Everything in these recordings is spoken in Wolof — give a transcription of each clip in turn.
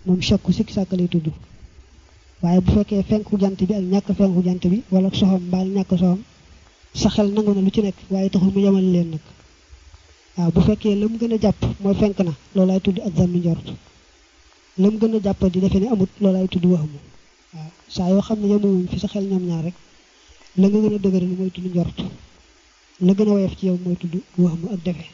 moom chakku sikki sàkk lay tudd waaye bu fekkee fenku jant bi ak ñàkk fenku jant bi wala soxam mbaal ñàkk soxam sa xel nangu na lu ci nekk waaye taxul mu yemale leen nag waaw bu fekkee la mu gën a jàpp mooy fenk na loolaay tudd ak zannu njort la mu gën a jàpp di defe ne amut loolaay tudd waxamu waaw saa yoo xam ne yemuwuñ fi sa xel ñoom ñaar rek la nga gën a dëgëral mooy tudd njort la gën a woyof ci yow mooy tudd waxamu ak defe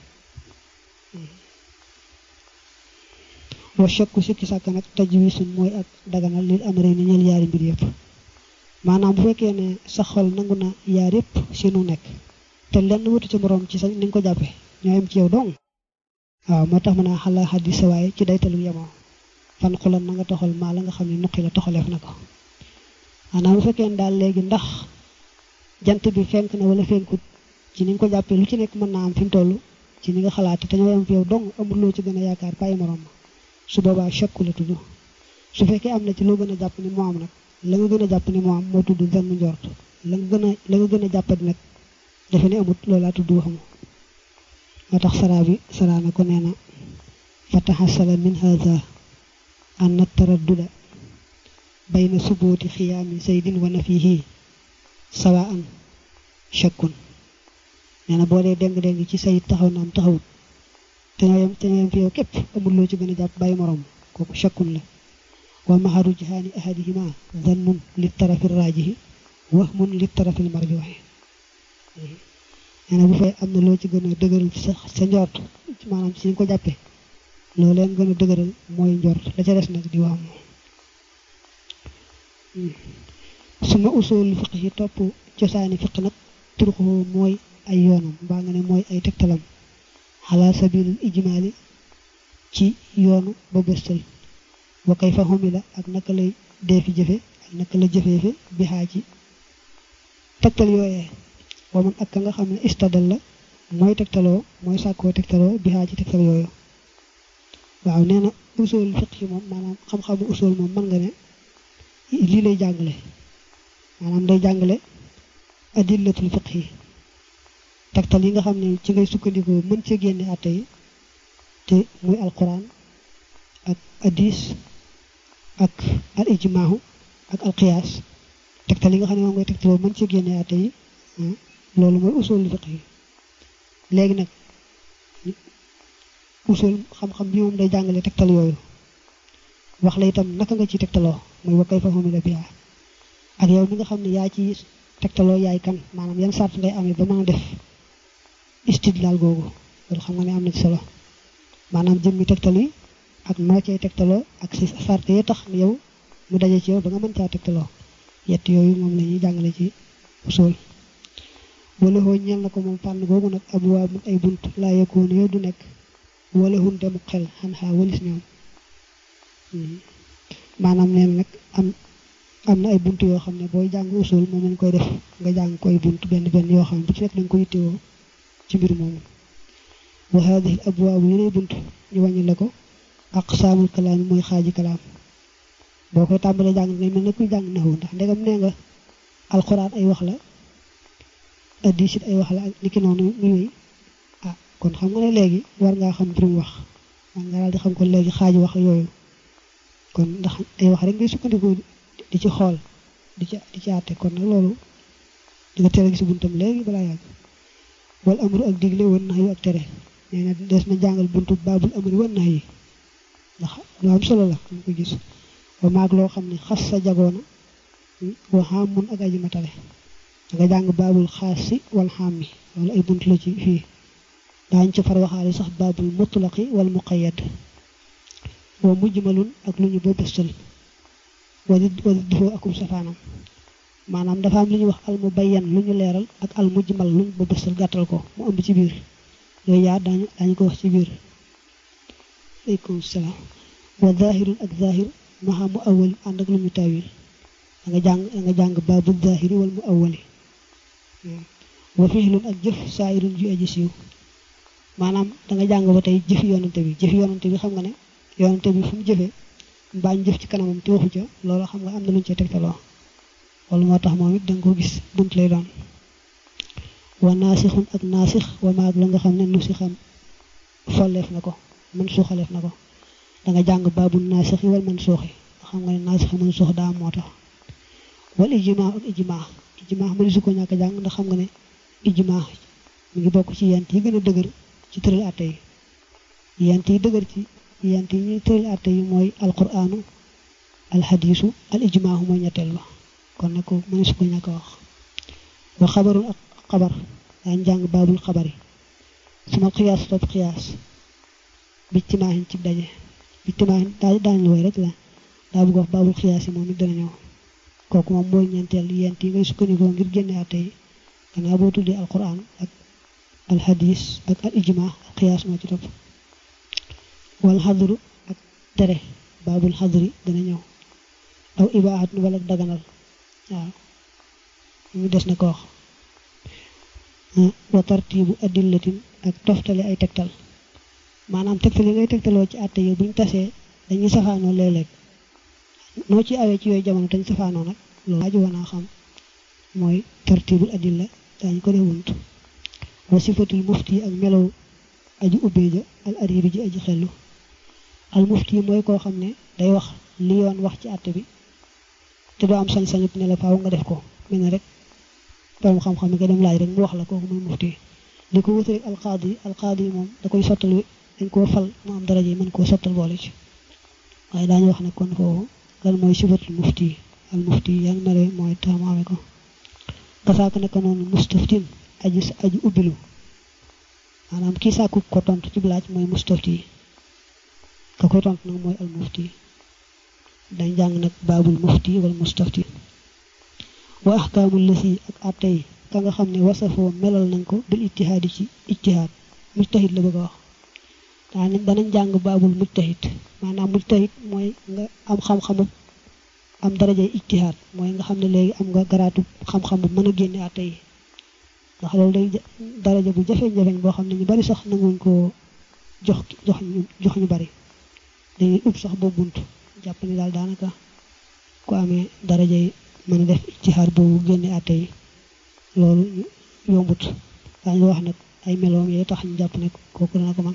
wa shakku sikki sàkk nag tajwisun mooy ak daganal lil amre ni ñeel yaari mbir yëpp maanaam bu fekkee ne sa xol nangu na yaar yëpp si nu nekk te lenn wutu ci moroom ci sa ni nga ko jàppe ñoo yem ci yow dong waaw moo tax mën a xala xaddi sa waaye ci daytalu yemoo fan xulan na nga toxal maa la nga xam ne nuqi la toxaleef na ko maanaam bu fekkee ne daal léegi ndax jant bi fenk na wala fenkut ci ni nga ko jàppee lu ci nekk mën naa am fi mu toll ci ni nga xalaate te ñoo yem fi yow dong amul loo ci gën a yaakaar bàyyi moroom ma su boobaa chakku la tudd su fekkee am na ci loo gën a jàpp ni moo am nag la nga gën a jàpp ni moo am moo tudd zannu njort la nga gën a la nga gën a jàppati nag defe ne amut loolaa tudd waxamu moo tax saraa bi saraa na ko nee na fa taxasala min hada an taradduda bayna subuuti xiyaami saydin wa nafihi sawaan chakkun nee na boo dee déng-déng ci sayid taxaw na am taxawut te ñoo yem te ñoo yem fi yow képp amul loo ci gën a jàpp bàyyi morom kooku chakkun la wa maharu jihaani ahadihima zannun li tarafi raajihi wahmun li tarafi marjuhi nee na bu fay am na loo ci gën a dëgëral ci sa sa njort maanaam ci ñu ko jàppee loo leen gën a dëgëral mooy njort la ca des nag di wax moom suma usul fiq yi topp cosaani fiq nag turxu mooy ay yoonam mbaa nga ne mooy ay tegtalam ala sabilil ijmaali ci yoonu ba bëstal wa kay fa xumila ak naka lay dee fi jëfe ak naka la jëfeefe bi xaa ci tegtal yooyee wa man ak ka nga xam ne istadal la mooy tegtaloo mooy sàkkoo tegtaloo bi xaa ci tegtal yooyu waaw nee na usul fiq yi moom maanaam xam-xamu usul moom mën nga ne lii lay jàngale maanaam day jàngale adillatul fiq yi tegtal yi nga xam ne ci ngay sukkandikoo mën cee génne àtte yi te muy alquran ak hadis ak al ijmaahu ak al qiyaas tegtal yi nga xam ne moom ngay tegtaloo mën cee génne àtte yi loolu mooy usul fiq yi léegi nag usul xam-xam bi moom day jàngale tegtal yooyu wax la itam naka nga ci tegtaloo muy wa kayfa humila biha ak yow mi nga xam ne yaa ci tegtaloo yaay kan maanaam yan sart ngay amee ba mën a def istidlaal googu loolu xam nga ne am na ci solo maanaam jëmmi tegtal yi ak noo cay tegtaloo ak si sart yi tax yow mu daje ci yow ba nga mën caa tegtaloo yett yooyu moom la ñuy jàngale ci usul wala hoo ñeel na ko moom fànn googu nag abwaab ay bunt laa yekkoon yow du nekk wala hun demu xel xan xaa walis ñoom maanaam neen nag am am na ay bunt yoo xam ne booy jàng usul moom lañ koy def nga jàng koy bunt benn benn yoo xam ne bu ci nekk dañ ko yittewoo ci mbir moomu wa hadihi al abwaabu yeneen bunt ñu wàññi la ko aqsaamul kalaam mooy xaaji kalaam boo koy tàmbalee jàng ngay mel ne kuy jàng naxu ndax ndegam nee nga alxuraan ay wax la hadiis it ay wax la ak niki noonu muy wéy ah kon xam nga ne léegi war ngaa xam juróom wax man nga daal di xam kon léegi xaaji wax yooyu kon ndax ay wax rek ngay sukkandiku di ci xool di ci di ci àtte kon nag loolu di nga tere gis buntam léegi balaa yàgg wal amru ak digle wan nax yu ak tere nee na des na jàngal buntu baabul amri wan nax yi ndax lu am solo la ñu ko gis wa maag loo xam ne xas sa jagoona wa xam mun ak aji matale da nga jàng baabul xaas si wal xam mi loolu ay bunt la ci fii daañ ci far waxaale sax baabul mutlaqi wal muqayyad wa mujmalun ak lu ñu ba bëstal wala wala difoo akum safaanam maanaam dafa am lu ñuy wax al mubayyan lu ñu leeral ak al mujmal lu ñu ba bëstal gàttal ko mu ëmb ci biir yooyu yaa daañu daañu ko wax ci biir aleykum salaam wa zahirun ak zahir maxa mu awali ànd ak lu ñu tawil da nga jàng da nga jàng baabul zahiri wal mu awali wa fiilun ak jëf saayirun ju aji siiw maanaam da nga jàng ba tey jëfi yonante bi jëfi yonante bi xam nga ne yonante bi fu mu jëfee mbaañ jëf ci kanamam te waxu ca loolu xam nga am na lu ñu ca tegtaloo loolu moo tax moom it da nga ko gis bunt lay doon wa naasixun ak naasix wa maag la nga xam ne nu si xam folleef na ko mën suuxaleef na ko da nga jàng baabul naasixi wal man suuxi xam nga ne naasixi man suux daa moo tax wal ijmaa ak ijmaa ijmaa mëni su ko ñàkk jàng ndax xam nga ne ijmaa mi ngi bokk ci yent yi gën a dëgër ci tëral atte yi yent yi dëgër ci yent yi ñuy tëral atte yi mooy alquraanu alxadiisu al ijmaahu mooy ñetteel ba kon nag ko mëni su ko ñàkk wax wa xabarul ak xabar daañ jàng baabul xabar yi sama xiyaas topp xiyaas bi ci maahin ci daje bi ci maahin daa daañ la woy rek la daa bëgg wax baabul xiyaas yi moom it dana ñëw kooku moom mooy ñeenteel yent yi ngay sukkandikoo ngir génne atte yi gannaaw boo tuddee alquran ak alxadis ak al ijma ak xiyaas moo ci topp wal xadru ak tere baabul xadri dana ñëw aw ibaaxat nu wala daganal waaw ñu des na ko wax wa tartibu adillatin ak toftale ay tegtal maanaam tegtal yi ngay tegtaloo ci àtte yi buñ tasee dañuy safaanoo léeg-léeg noo ci awee ci yooyu jamono dañ safaanoo nag loolu laaju wanaa xam mooy tartibul adilla daañu ko def wunt wa sifatul mufti ak melow aji ubbee ja al aribi ji aji xellu al mufti mooy koo xam ne day wax li yoon wax ci àtte bi te doo am sañ-sañu ne la faaw nga def ko mel ne rek borom xam-xam yi nga dem laaj rek mu wax la kooku mooy mufti li ko wuti rek alqaadi yi alqaadi yi moom da koy sottal dañ koo fal mu am daraja yi mën koo sottal boole ci waaye daañu wax ne kon foofu lan mooy sifatul mufti al mufti yaa ngi mare mooy tax mu amee ko kasaaka naka noonu mustaftin aji aji ubbilu maanaam kii sàkku ko tontu ci laaj mooy mustafti ka koy tontu nag mooy al mufti dañ jàng nag baabul mufti wala mustafti wa ahkaamul lasi ak atte yi ka nga xam ne wasafoo melal nañ ko bil ijtihaadi ci ijtihaad mujtahid la bëgg a wax daa danañ jàng baabul mujtahid maanaam mujtahid mooy nga am xam-xamu am darajay ijtihaad mooy nga xam ne léegi am nga garaatu xam-xam bu mën a génne atte yi ndax loolu day daraja bu jafeñ-jafeñ boo xam ne ñu bari sax nanguñ koo jox jox ñu jox ñu bari dañuy ub sax boobu bunt jàpp ni daal daanaka ku amee daraja yi mën a def ijtihaad boobu génne atte yi loolu yombut daañu wax nag ay meloom yee tax ñu jàpp ne kooku dana ko man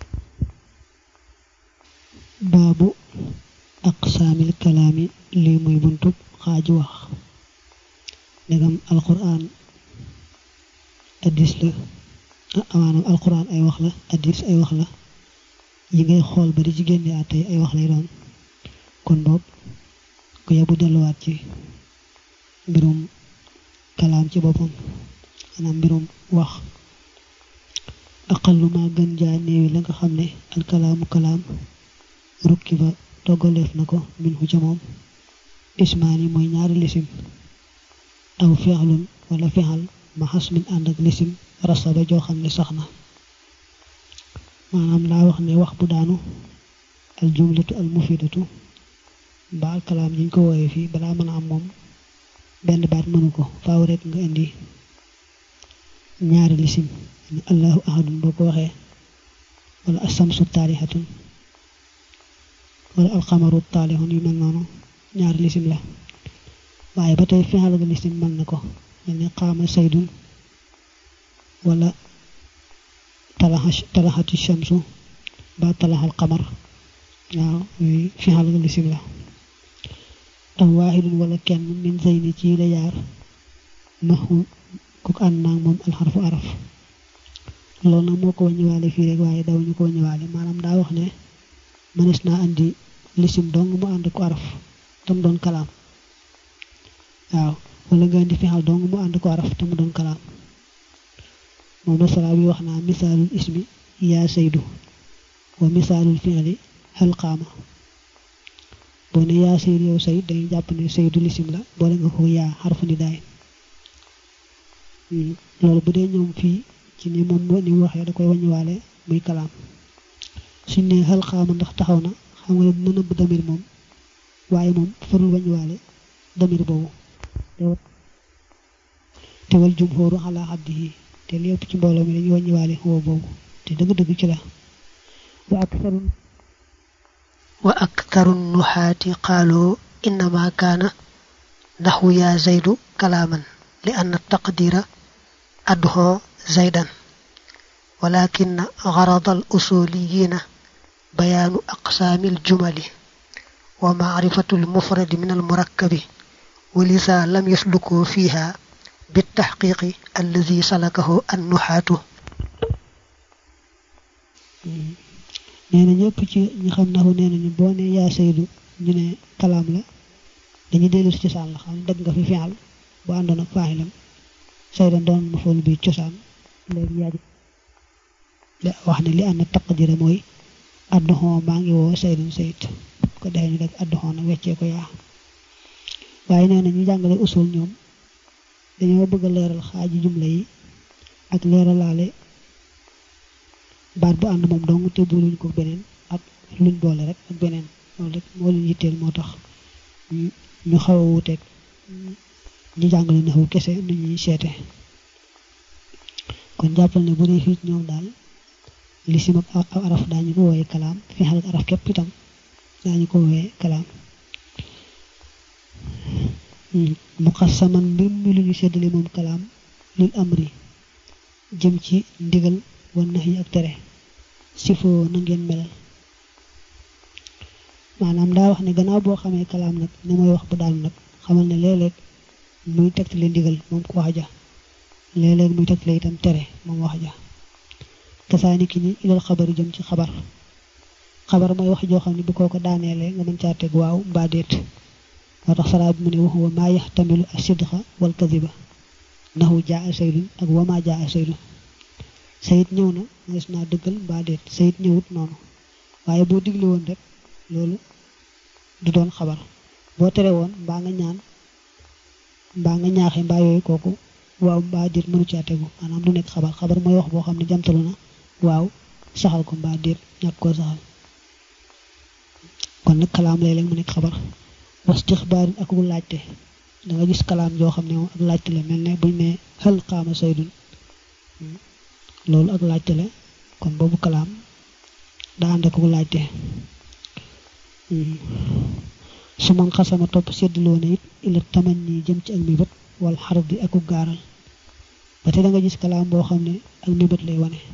baabu aqsaamil kalaami lii muy buntub xaaju wax ndegam alquran addis la maanaam alquran ay wax la addis ay wax la yi ngay xool ba di ci génne àtte ay wax lay doon kon boog ku yebu delluwaat ci mbirum kalaam ci boppam maanaam mbirum wax aqallu ma gën jaa néewi la nga xam ne alkalaamu kalaam rukki ba toggaleef na ko min hu ca moom ismaani mooy ñaari lisim aw fexlun wala fexal ma xas min ànd ak lisim rasaba joo xam ne sax na maanaam laa wax ne wax bu daanu al jumlatu al mufidatu ba al kalaam jiñ ko wooyee fii balaa mën a am moom benn baat mënu ko faaw rek nga indi ñaari lisim ni allahu ahadun boo ko waxee wala asamsu taalihatun wala alxamaru taalihun yu mel noonu ñaari lisim la waaye ba tey fexal ga lisim mën na ko mel ni xaama saydun wala talaxati shamsu ba talaxal xamar waaw yooyu fexal ga lisim la aw waaxidun wala kenn min zeyni ci la yaar maxu ku ànd naag moom alxarfu araf loolu nag moo ko wàññiwaale fii rek waaye daw ñu ko wàññiwaale maanaam daa wax ne mënees naa andi lisim dong mu ànd ko araf tam doon kalaam waaw wala nga indi fexal dong mu ànd ko araf te mu doon kalaam moom la sara bi wax naa misaalul ismi yaa saydu wa misaalul fi'li hal qaama boo ne yaa saydu yow sayd dañuy jàpp ne saydu lisim la boole nga ko yaa xarfu ni daay loolu bu dee ñoom fii ci ni moom ni mu waxee da koy wàññiwaale muy kalaam suñ ne hal qaama ndax taxaw na xam nga ne dina nëbb damir moom waaye moom farul wàññiwaale damir boobu te wal jumhooru ala xaddihi te lépp ci mbooloo mi dañuy wàññiwaale woo boobu te dëgg-dëgg ci la wa aktharu wa aktharu nuxaati qaaloo innama kaana naxwu yaa zaydu kalaaman li anna taqdira adxoo zaydan walakin garada al usuliyiina bayaanu aqsaamil jumali wa maarifatul mufradi min al murakkabi walisa lam yaslukoo fiiha بالتحقيق الذي سلكه النحاة neena ñëpp ci ñi xam naxu nee nañu boo ne yaa saydu ñu ne kalaam la dañuy dellu si cosaan la xam dëgg nga fi fi'al bu àndoon ak faaxilam saydan doon mafool bi cosaan léegi yaa wax ne li ànd taqdira mooy adduxoo maa ngi woo saydan sayid ko defee ñu rek adduxoo nag weccee ko yaa waaye nee na ñu jàngale usul ñoom dañoo bëgg a leeral xaaji jumla yi ak leeralaale baat bu ànd moom dong te booluñ ko beneen ak luñ boole rek ak beneen loolu rek moo leen yitteel moo tax ñu xaw a wuuteeg ñu jàngale naxu kese nu ñuy seete kon jàppal ne bu dee fii ñoom daal lisim ak araf daañu ko wooyee kalaam fi xal ak araf képp itam daañu ko wooyee kalaam muqassaman mbir mi lu ñu séddale moom kalaam lil amri jëm ci ndigal wan nax yi ak tere sifoo na ngeen melal maanaam daa wax ne gannaaw boo xamee kalaam nag ni mooy wax bu daanu nag xamal ne léeg-léeg muy tegtale ndigal moom ko wax ja léeg-léeg muy tegtale itam tere moom wax ja kasaani ki ni ilal xabari jëm ci xabar xabar mooy wax joo xam ne bu kooko daaneelee nga mën caa teg waaw mbaa déet moo tax saraa bi mu ne wax wa maa yaxtamilu asidqa wal kadiba naxu jaa saydun ak wa maa jaa saydun sayit ñëw na gis naa dëggal mbaa déet sayit ñëwut noonu waaye boo digle woon rek loolu du doon xabar boo tere woon mbaa nga ñaan mbaa nga ñaaxe mbaa yooyu kooku waaw mbaa déet mënu caa tegu maanaam du nekk xabar xabar mooy wax boo xam ne jamtalu na waaw saxal ko mbaa déet ñàkk koo saxal kon nag kalaam léeg-léeg mu nekk xabar wastixbaarin ak bu laajte da nga gis kalaam joo xam ne moom ak laajte la mel ne buñ ne xel xaama saydun loolu ak laajte la kon boobu kalaam daa ànd ak bu laajte su man xasama topp seddloo na it ila taman nii jëm ci ak mébét wala xarab bi aku gaaral ba te da nga gis kalaam boo xam ne ak mébét lay wane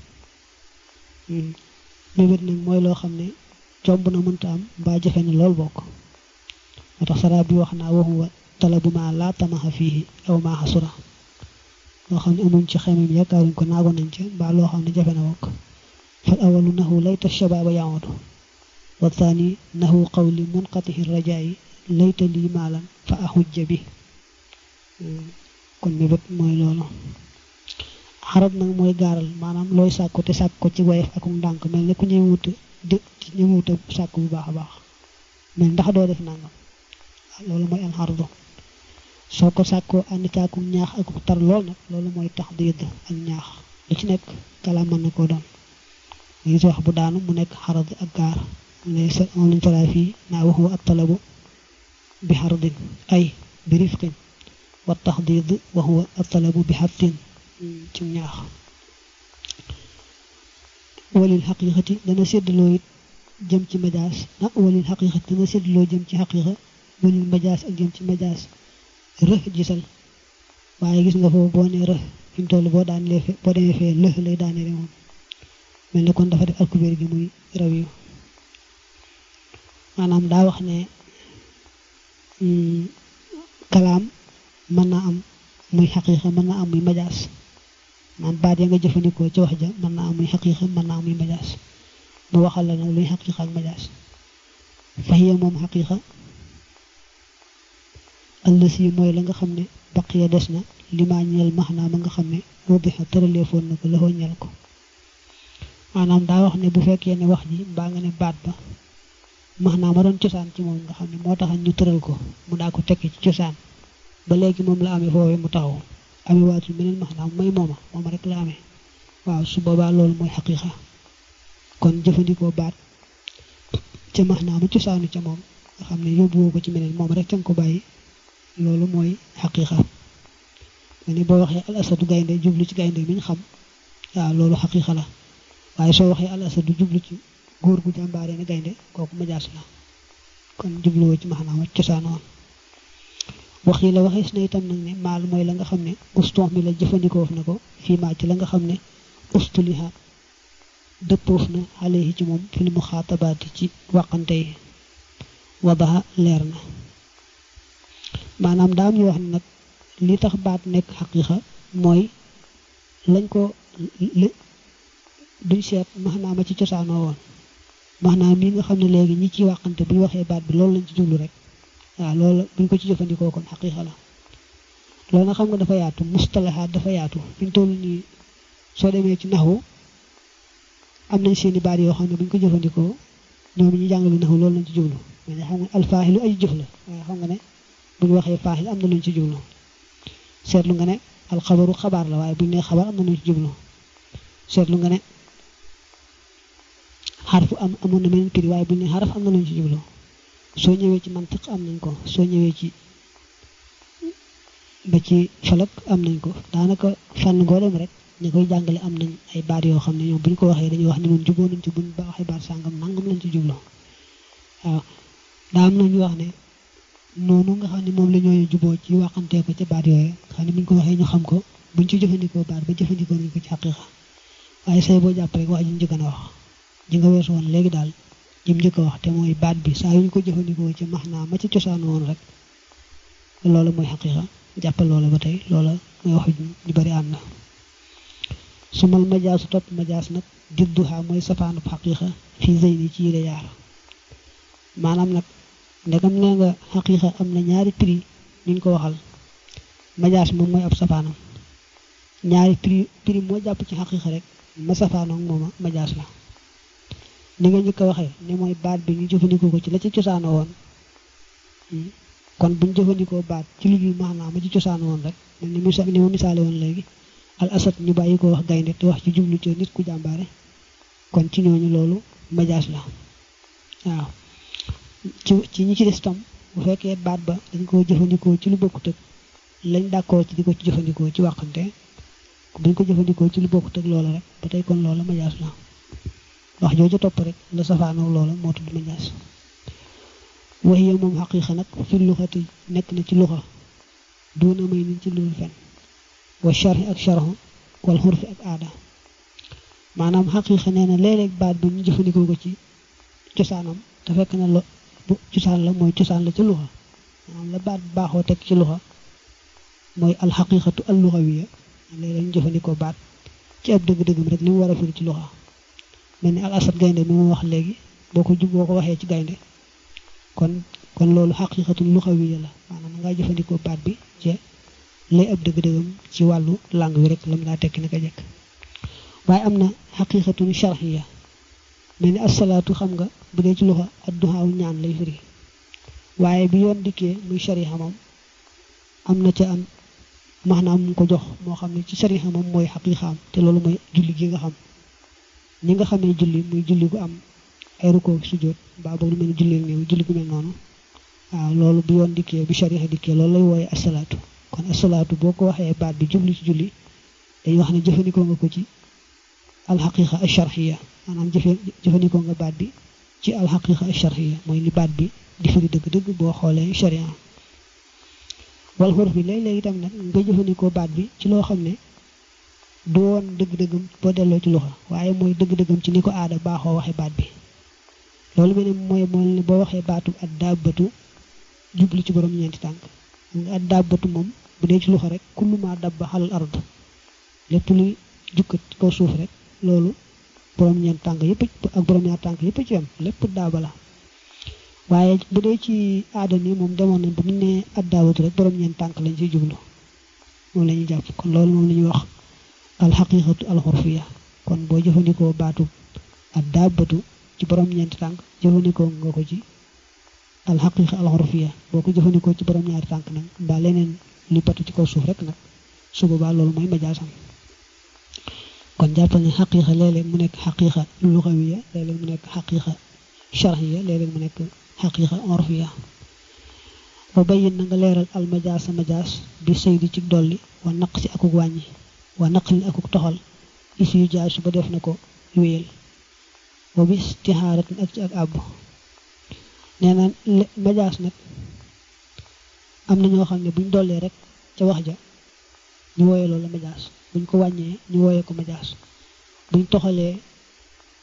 mébét nag mooy loo xam ne jomb na mënta am mbaa jafe na lool bokk moo tax sara bi wax naa waxuwa talabu ma laa tamaxa fii aw maa xasura loo xam ne amuñ ci xemem yaakaaruñ ko naago nañ ca mbaa loo xam ne jafe na wokk fal awalu naxu layta shabaaba yaodu wa thani naxu qawli munqatihi rajaayi layta lii maalan fa axujja bi kon mébét mooy loolu xarab nag mooy gaaral maanaam looy sàkku te sàkk ko ci wayef ak ndànk mel ne ku ñëwut dë ñëwut sàkk bu baax a baax mel ndax doo def nangam loolu mooy alxardu soo ko sàkkoo ànd caakum ñaax ak tar lool nag loolu mooy tax diid ak ñaax lu ci nekk kalaam mën na koo doon gis wax bu daanu mu nekk xarad ak gaar lay sa moom lañ faraa fii naa waxu ak talabu bi xardin ay bi rifqin wa taxdiid wa huwa ak talabu bi xattin ci ñaax walil xaqiqati dana séddaloo it jëm ci majaas ah walil xaqiqati dana séddaloo jëm ci xaqiqa walil majaas ak jëm ci majaas rëx gisal waaye gis nga foofu boo nee rëx fi mu toll boo daanelee fe boo demee fee lëx lay daanele moom mel ne kon dafa def alkubeer gi muy raw yu maanaam daa wax ne kalaam mën naa am muy xaqiiqa mën naa am muy majaas naan baat ya nga jëfandikoo ci wax ja mën naa am muy xaqiiqa mën naa am muy majaas mu waxal la nag luy xaqiiqa ak majaas fahiya moom xaqiiqa allasi mooy la nga xam ne baqiya des na limaa ñeel maxnaa ma nga xam ne wadixa tëraleefoon na ko loxoo ñel ko maanaam daa wax ne bu fekkee ne wax ji mbaa nga ne baat ba maxnaa ma doon cosaan ci moom nga xam ne moo tax ñu tëral ko mu daa ko tekki ci cosaan ba léegi moom la amee foofee mu taxaw amee waatul meneen maxnaa may mooma mooma rek la amee waaw su boobaa loolu mooy xaqiiqa kon jëfandikoo baat ca maxnaa ma cosaanu ca moom nga xam ne yóbbuwoo ko ci meneen moom rek ca nga ko bàyyi loolu mooy xaqiiqa ma ne boo waxee al asadu gaynde jublu ci gaynde mi ñu xam waaw loolu xaqiiqa la waaye soo waxee al asadu jublu ci góor gu jàmbaare ne gaynde kooku majaas la kon jubluwoo ci maxnaam cosaanoon wax yi la waxees na itam nag ne maal mooy la nga xam ne ustox mi la jëfandikoo na ko fii maa ci la nga xam ne ustuliha dëppoof na alayhi ci moom fil muxaatabaati ci wàqante yi wadaha leer na maanaam daa am ñu wax ne nag li tax baat nekk xaqiiqa mooy lañ ko duñ seet maanaam ma ci cosaanoo woon maanaam mii nga xam ne léegi ñi ciy wàqante bu ñu waxee baat bi loolu lañ ci jublu rek waaw loolu buñ ko ci jëfandikoo kon xaqiiqa la loolu nag xam nga dafa yaatu mustalahaat dafa yaatu fi ñu toll nii soo demee ci naxu am nañ seeni baat yoo xam ne bu ñu ko jëfandikoo ñoom ñu jàngalu naxu loolu lañ ci jublu mais xam nga alfaaxilu ay jëf la waaye xam nga ne bu ñu waxee faaxil am na luñ ci jublu seetlu nga ne alxabaru xabaar la waaye bu ñu nee xabaar am na luñ ci jublu seetlu nga ne xarfu am amoon na meneen piri waaye bu ñu nee xaraf am na luñ ci jublu soo ñëwee ci mantiq am nañ ko soo ñëwee ci ba ci falak am nañ ko daanaka fànn goo dem rek ñu koy jàngale am nañ ay baat yoo xam ne ñoom bu ñu ko waxee dañuy wax ni ñun juboo nañ ci buñ ba waxee baat sàngam nangam lañ ci jublu waaw daa am nañu wax ne noonu nga xam ne moom la ñooy juboo ci waxantee ko ci baat yooyu xam ne bu ñu ko waxee ñu xam ko buñ ci jëfandikoo baat ba jëfandikoo nañ ko ci xaqiiqa waaye say boo jàpp rek wax ji njëkk a wax ji nga weesu woon léegi daal jim njëkk a wax te mooy baat bi saa yu ñu ko jëfandikoo ci max naa ma ci cosaan woon rek loolu mooy xaqiiqa jàppal loola ba tey loola mooy wax ñu bari ànd na sumal majaasu topp majaas nag didduha mooy safaanub xaqiiqa fii zeyni ci yile yaar maanaam nag ndegam nee nga xaqiiqa am na ñaari prix ñu ko waxal majaas moom mooy ab safaanam ñaari prix prix moo jàpp ci xaqiiqa rek ma safaanoog mooma majaas la ni nga njëkk a waxee ne mooy baat bi ñu jëfandikoo ko ci la ci cosaano woon kon buñ jëfandikoo baat ci lu dul maanaam ma ci cosaan woon rek ni mu ni ma misaale woon léegi al asad ñu bàyyi ko wax gaynde te wax ci jublu ci nit ku jàmbaare kon ci ñooñu loolu majaas la waaw ci ci ñi ci des tam bu fekkee baat ba dañ koo jëfandikoo ci lu bokkut ak lañ d'accord ci di ko ci jëfandikoo ci wàqante buñ ko jëfandikoo ci lu bokkut ak loola rek ba tey kon loola majaas la wax jooju topp rek la safaanoo loola moo tudd majaas waxiya moom xaqiiqa nag fi luxati nekk na ci luxa duuna may niñ ci lul fen wa sharhi ak sharhu wal xurfi ak aada maanaam xaqiiqa nee na léeg-léeg baat bi ñu jëfandikoo ko ci cosaanam te fekk na lo bu cosaan la mooy cosaan la ci luxa maanaam la baat baaxoo teg ci luxa mooy alxaqiiqatu al luxawiya léeg-léeg ñu jëfandikoo baat ci ab dëgg-dëggam rek li mu war a firi ci luxa mel ni al asad gaynde mi mu wax léegi boo ko jub boo ko waxee ci gaynde kon kon loolu xaqiiqatul luxawiya la maanaam nga jëfandikoo baat bi ci lay ab dëgg-dëggam ci wàllu langue wi rek lam laa tekki naka jekk waaye am na xaqiiqatul sharxiya mel ni asalaatu xam nga bu dee ci luxa adduhaaw ñaan lay firi waaye bi yoon dikkee muy shariha moom am na ca am maanaam mu ko jox moo xam ne ci shariha moom mooy xaqiiqaam te loolu mooy julli gi nga xam ñi nga xamee julli muy julli gu am ay rukkoo sujjóot mbaa boobu lu mel ni julli néew julli gu mel noonu waaw loolu bu yoon dikkee bu shariha dikkee loolu lay wooye asalaatu kon asalaatu boo ko waxee baat bi jublu ci julli dañuy wax ne jëfandikoo nga ko ci alxaqiqa alsharxiya maanaam jëfe jëfandikoo nga baat bi ci alxaqiqa alsharxiya mooy li baat bi di firi dëgg-dëgg boo xoolee sharia wal xuruf bi léeg-léeg itam nag nga jëfandikoo baat bi ci loo xam ne du woon dëgg-dëggam boo delloo ci loxo waaye mooy dëgg-dëggam ci ni ko aada baaxoo waxe baat bi loolu mel ne mooy mooy boo waxee baatu ak daabatu jublu ci borom ñeenti tànk nga ak daabatu moom bu dee ci loxo rek kullu ma dabba xalal ard lépp luy jukkat ci kaw suuf rek loolu borom ñeent tànk yëpp ak borom ñaar tànk yëpp ci am lépp daaba la waaye bu dee ci aada ni moom demoon nañ ba mu ne addaawatu rek borom ñeent tànk lañ ciy jublu moom la ñuy jàpp kon loolu moom la ñuy wax alxaqiqatu alxurfiya kon boo jëfandikoo baatu addaabatu ci borom ñeenti tànk jëfandikoo nga ko ci alxaqiqa alxurfiya boo ko jëfandikoo ci borom ñaari tànk nag mbaa leneen li batu ci kaw suuf rek nag su boobaa loolu mooy majaasam kon jàppal ne xaqiqa léeg-léeg mu nekk xaqiqa luxawiya léeg-léeg mu nekk xaqiqa sharxiya léeg-léeg mu nekk xaqiqa orfiya wa bayin na nga leeral al majaasa majaas bi saydi ci dolli wa naq si akuk wàññi wa naqlin akuk toxal is yu jaay su ba def na ko wéyal wa bi istixaaratin ak ci ak àbb nee na majaas nag am na ñoo xam ne buñ dollee rek ca wax ja ñu wooye loolu majaas buñ ko wàññee ñu wooye ko majaas buñ toxalee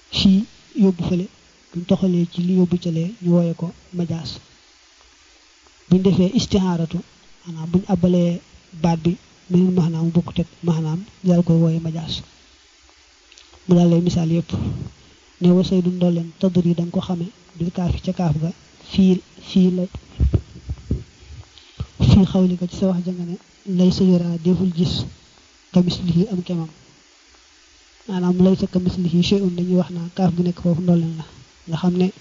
fii yóbbu fële buñ toxalee ci li yóbbu calee ñu wooye ko majaas buñ defee istihaaratu maanaam buñ abbalee baat bi meneen maxnaam bokk teg maxnaam daal koy wooye majaas mu daal lay misaal yëpp ne wasay du ndolleen taddur yi da nga ko xame bil kaafi ca kaaf ga fii fii la fii xawli ko ci sa wax janga ne lay sa yoraa deful gis kamislihi am kemam maanaam lay sa kamislihi shay'un dañuy wax naa kaaf gi nekk foofu ndolleen la nga xam ne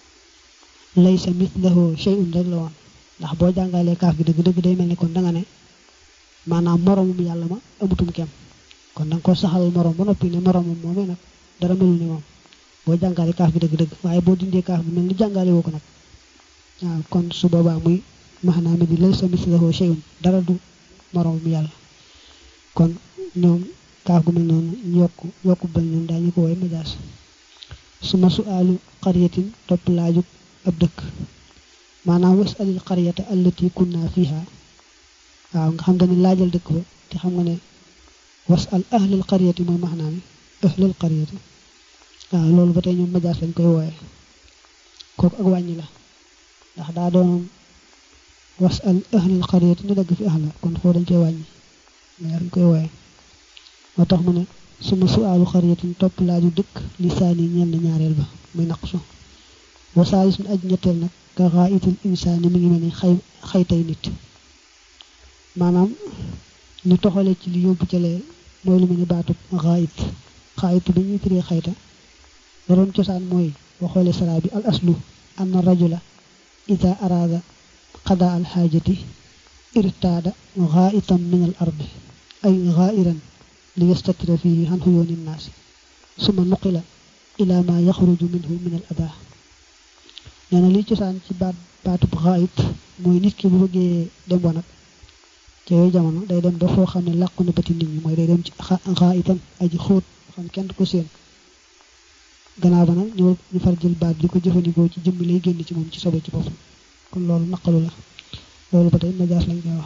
lay sa mislahu shay'un rek la woon ndax boo jàngalee kaaf gi dëgg-dëgg day mel ni kon da nga ne maanaam moromum yàlla ma amutum kem kon da nga ko saxal morom ba noppi ne moromum moomee nag dara melul ni moom boo jàngalee kaaf gi dëgg-dëgg waaye boo dindee kaaf gi mel ni jàngale woo ko nag waaw kon su boobaa muy maanaam di lay sa mislahu shay'un dara du moromum yàlla kon ñoom kaaf gu mel noonu yokk yokku bel noonu daañu ko woy majaas su ma su aalu xariyatin topp laajug ab dëkk maanaam was alil xariyata allati kunna fiha waaw nga xam nga ne laajal dëkk ba te xam nga ne was al ahlil xariyati mooy maxnaa mi ahlil xariyati waaw loolu ba tey ñoom majaas lañ koy wooye kooku ak wàññi la ndax daa doonoon was al ahlil xariyati ñu dagg fi ahla kon foo dañ koy wàññi mais dañ koy wooye moo tax mu ne suma suaalu xariyatin topp laaju dëkk lisaani ñeel na ñaareel ba muy naqsu wasaalis mi aj ñetteel nag ka xaayitul insaani mi ngi mel ni xay xaytay nit maanaam ñu toxale ci li yóbbu calee mooy lu mel ni baatub xaayit xaayit bi ñuy firee xayta la doon cosaan mooy waxoole saraa bi al aslu anna rajula ida araada qada al xaajati irtaada xaayitan min al ardi ay xaayiran li yastatira fihi an xuyóoni nnaasi suma nuqila ila ma yaxruju minhu min al ada nee na li cosaan ci baat baatub xaayit mooy nit ki bu bëggee dem wanag ca yooyu jamono day dem ba foo xam ne làqu na bëti nit ñi mooy day dem ci xaayitan aji xóot xam kenn du ko séen gannaaw ba nag ñu ñu far jël baat di ko jëfandikoo ci jëmmi lay génn ci moom ci sobe ci boppam kon loolu naqalu la loolu ba tey majaas lañ koy wax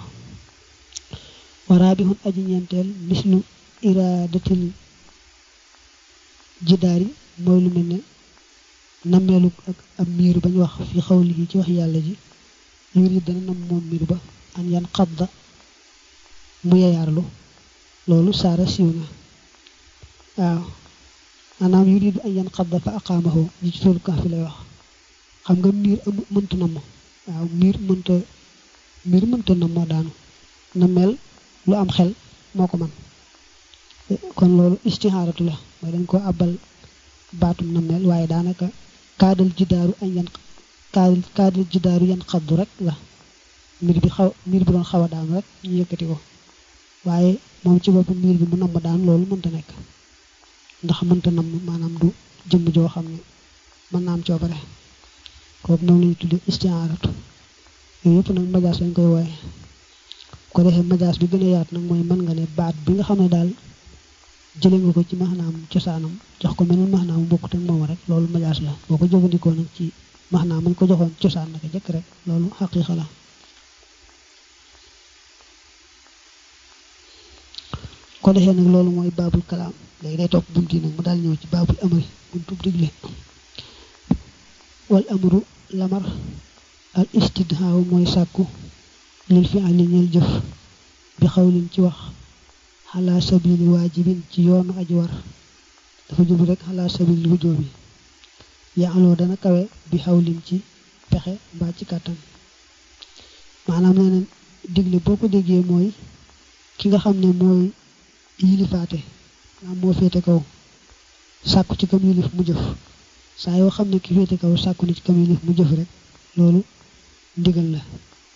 waraabihun aji ñeenteel mislu iraadatil jidaari mooy lu mel ne nammeelu ak am miir bañ wax fi xawli yi ci wax yàlla ji yurid dana nam moom miir ba an yan xadda mu yayaarlu loolu saara siiw na waaw maanaam yuridu an yan xadda fa aqaamahu ji ci toolu kaaf fi lay wax xam nga miir am mënta namm waaw miir mënta miir mënta namm daanu nammeel lu am xel moo ko man kon loolu istihaaratu la mooy dañ ko abal baatum nammeel waaye daanaka kaadal jidaaru añ yan kaadal kaadal jidaaru yan xaddu rek la mbir bi xaw mbir bi doon xaw a daan rek ñu yëkkati ko waaye moom ci boppam mbir bi mu namm daan loolu mënta nekk ndax mënta namm maanaam du jëmm joo xam ne mën naa am coobare kooku moom la ñu tudde istihaaratu yooyu yëpp nag majaas lañ koy wooye ko defee majaas bi gën a yaat nag mooy mën nga ne baat bi nga xam ne daal jële nga ko ci maxnaam cosaanam jox ko meneen maxnaam bokkut ak moom rek loolu majaas la boo ko jëfandikoo nag ci maxnaam mañ ko joxoon cosaan naka jëkk rek loolu xaqiiqa la ko defee nag loolu mooy baabul kalaam léegi day topp bunt yi nag mu daal ñëw ci baabul amri buntub digle wal amru lamar al istidhaaw mooy sàkku lil fi ali ñeel jëf bi xawlin ci wax xalaa sabili waajibin ci yoonu aji war dafa jublu rek xalaa sabili wujoo bi yaaloo dana kawe bi xawlin ci pexe mbaa ci kàttan maanaam nee na digle boo ko déggee mooy ki nga xam ne mooy yilifaate maanaam moo féete kaw sàkku ci kam yilif mu jëf saa yoo xam ne ki féete kaw sàkku ni ci kam yilif mu jëf rek loolu ndigal la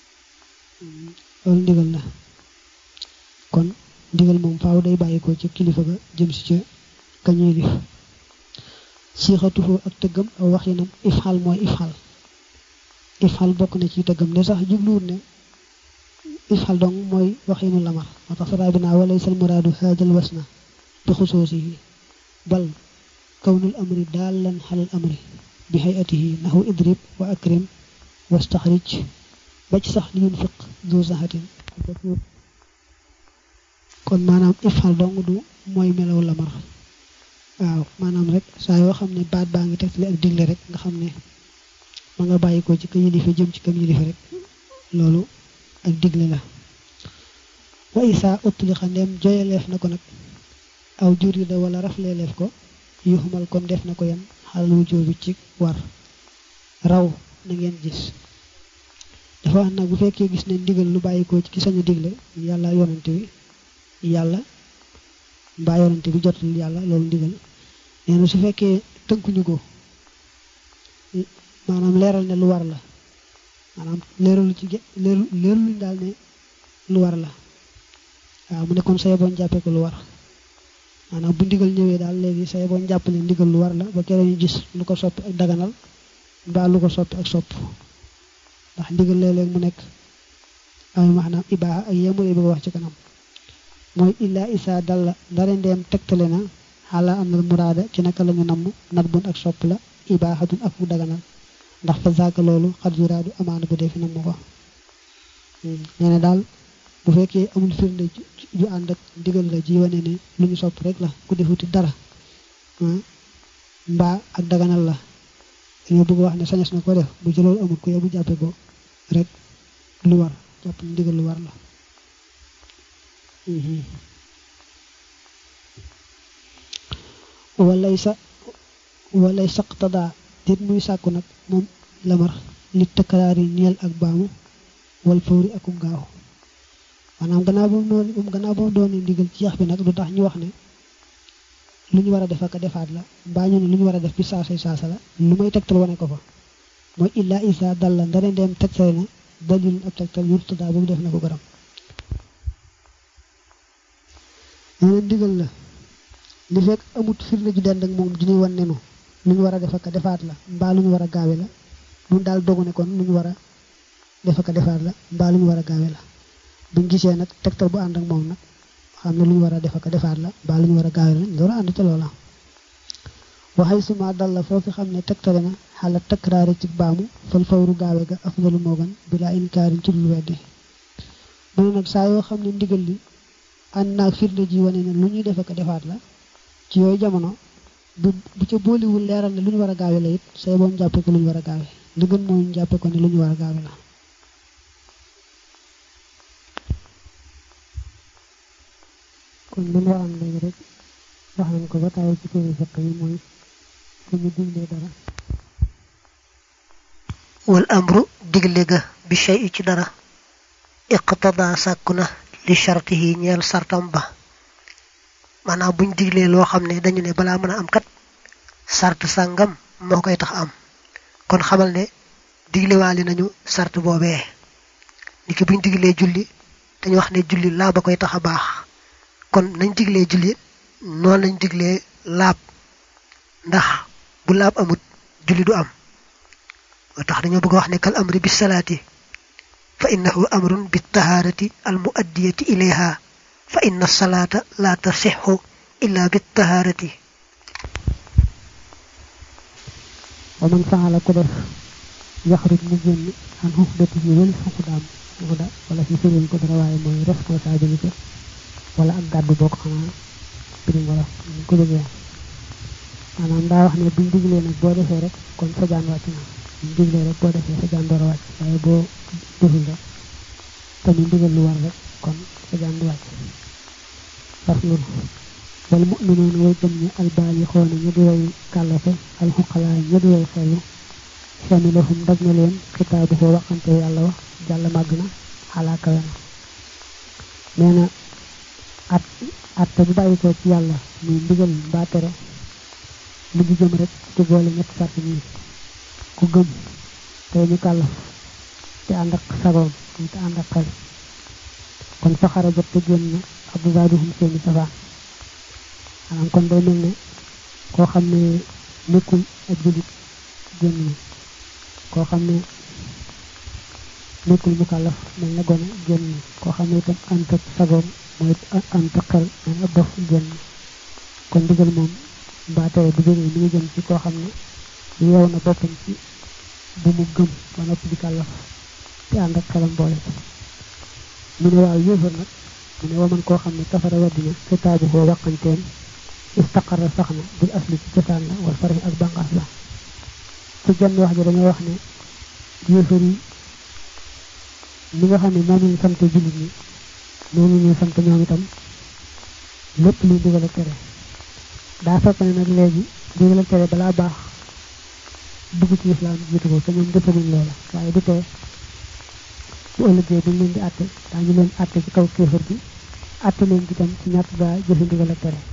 loolu ndigal la kon ndigal moom faaw day bàyyi ko ci kilifa ga jëm si ca kañuy lif siixatuhu ak tëggam aw waxinam ifxal mooy ifxal ifxal bokk na ci tëggam ne sax jubluwut ne ifxal dong mooy waxinu lamar moo tax saraa bi naa walaysal muraadu haajal wasna bi xusoosihi bal kawnul amri daallan xalal amri bi hayatihi nahu idrib wa akrim wastaxrij ba ci sax li yunfiq du saxatin kon maanaam ifal dong du mooy melaw lamar waaw maanaam rek saa yoo xam ne baat baa ngi tegtale ak digle rek nga xam ne ma nga bàyyi ko ci ka yilifa jëm ci kam yilifa rek loolu ak digle la wa isa utlixa ndem joyaleef na ko nag aw jurida wala rafleeleef ko yuxumal kon def na ko yan xalal wujoobi ci war raw na ngeen gis dafa wax nag bu fekkee gis ne ndigal lu bàyyi ko ci ki sañu digle yàlla yonante bi yàlla mbaa yonante bi jotul yàlla loolu ndigal nee na su fekkee tënkuñu ko maanaam leeral ne lu war la maanaam leeralu ci leeru leeraluñ daal ne lu war la waaw mu ne kon say boon jàppee ko lu war maanaam bu ndigal ñëwee daal léegi say boon jàpp ne ndigal lu war la ba keroog ñu gis lu ko soppi ak daganal mbaa lu ko soppi ak sopp ndax ndigal léeg-léeg mu nekk ay maanaam ibaa ak yemule bëgg wax ci kanam mooy illaa isaa dalla ndare ndeem tegtale na xala am na muraada ci naka la ñu namm nat bun ak sopp la ibaaxatun ak mu daganal ndax fa zaaka loolu xat yuraadu amaana bu dee fi namm ko nee na daal bu fekkee amul firnde ju ànd ak ndigal la ji wane ne lu ñu sopp rek la ku defuti dara mbaa ak daganal la dañoo bëgg wax ne sañes na ko def bu ci loolu amul ko yow bu jàppe ko rek lu war jàpp ne ndigal lu war la walay sa walay saqtadaa dit muy sàkku nag moom lamar li tëkkaraar yi ñeel ak baamu wal fawri akum gaaw maanaam gannaaw ba mu doon gannaaw ba mu doon ndigal ci yax bi nag lu tax ñu wax ne lu ñu war a def ak defaat la mbaa ñu ne lu ñu war a def bi saasay saasa la lu may tegtal wane ko fa mooy illaa isa dal la ndare ndeem tegtale na dalil ab tegtal yurtadaa boobu def na ko garam nee na ndigal la li fekk amut firnde ju dend ak moom ju ñuy wan nenu lu ñu war a def ak defaat la mbaa lu ñu war a gaawe la ñun daal dogu ne kon lu ñu war a def ak defaat la mbaa lu ñu war a gaawe la buñ gisee nag tegtal bu ànd ak moom nag xam ne lu ñu war a def ak defaat la mbaa lu ñu war a gaawe la ñu door a ànd ca loola waxay suma dal la foofu xam ne tegtale na xala takraari ci baamu fal fawru gaawe ga afdalu moo gën bilaa inkaarin ci lu weddi mu ne nag saa yoo xam ne ndigal li ànd naag firnde ji wane ne lu ñuy def ak defaat la ci yooyu jamono bu bu ca booliwul leeral ne lu ñu war a gaawe la it say boon jàppe ko lu ñu war a gaawe li gën mooy ñu jàppe ko ne lu ñu war a gaawe la kon li nga am léegi rek wax nañ ko ba tàyyi ci téere fekk yi mooy fu ñu diglee dara wal amru digle ga bi shay ci dara iqtada sàkku na li shartihi ñeel sartam ba maanaam buñ diglee loo xam ne dañu ne balaa mën a am kat sart sàngam moo koy tax am kon xamal ne diglewaali nañu sart boobee niki buñ diglee julli dañu wax ne julli laa ba koy tax a baax kon nañ diglee julli noonu lañ diglee laab ndax bu laab amut julli du am moo tax dañoo bëgg wax ne kal amri bis salaati fa innahu amrun bit taharati al muaddiyati ilayha fa inna salaata la tasixu illa bit taharati wa man faala ku def yaxruj mu génn an xufdati yi wël xuxudaam xuxuda wala fi firiñ ko dara waaye mooy responsabilité wala ak gàddu boo ko xanaa birim wala ñu ko bëggee maanaam daa wax ne buñ diglee nag boo defee rek kon sa jaan wàcc na buñ diglee rek boo defee sa jaan door a wàcc waaye boo deful rek te ñu digal lu war rek kon sa jaan du wàcc faslun wal mu'minuuna way gëm ñi albaali xoona ña di way kàllafe alxuqalaa ña di way xelu samilahum daj na leen xitaabu ko waxante yàlla wax jàll màgg na xalaa kawe na nee na at atte bu bàyyi ko ci yàlla muy ndigal mbaa tere mu ngi jëm rek ci boole ñetti sart nii ku gëm tey ñu kàllaf te ànd ak sagoom te ànd ak xel kon fa xarajat te génn na abdubaaduhum seeni safaan maanaam kon day mel ne koo xam ne nekkul ak julit génn na koo xam ne nekkul mu kàllaf mel na gone génn na koo xam ne itam ànd ak sagoom mooy ànd ak xel mel ab dof génn na kon digal moom mbaa tere bu jógee mi ngi jëm ci koo xam ne yeew na boppam ci bu mu gëm ba noppi di kàllaf te ànd ak xelam boole mu ne waaw yéefar nag mu ne waman koo xam ne kafara waddina kitaabu koo waqanteen istaqarra sax na bil asli ci cosaan la wal fari ak bànqaas la ci genn wax ji dañoo wax ne yéefar yi li nga xam ne moom lañ sant jullit ñi noonu ñu sant ñoom itam lépp luy digal ak tere daa fekk ne nag léegi digal ak tere balaa baax dugg ci islam jiitu ko te ñoom defaluñ loola waaye du tee bu ëllëgee buñ leen di àtte daañu leen àtte ci kaw kéefar bi àtte leen ci tam ci ñàkk gaa jëfe ndigal ak tere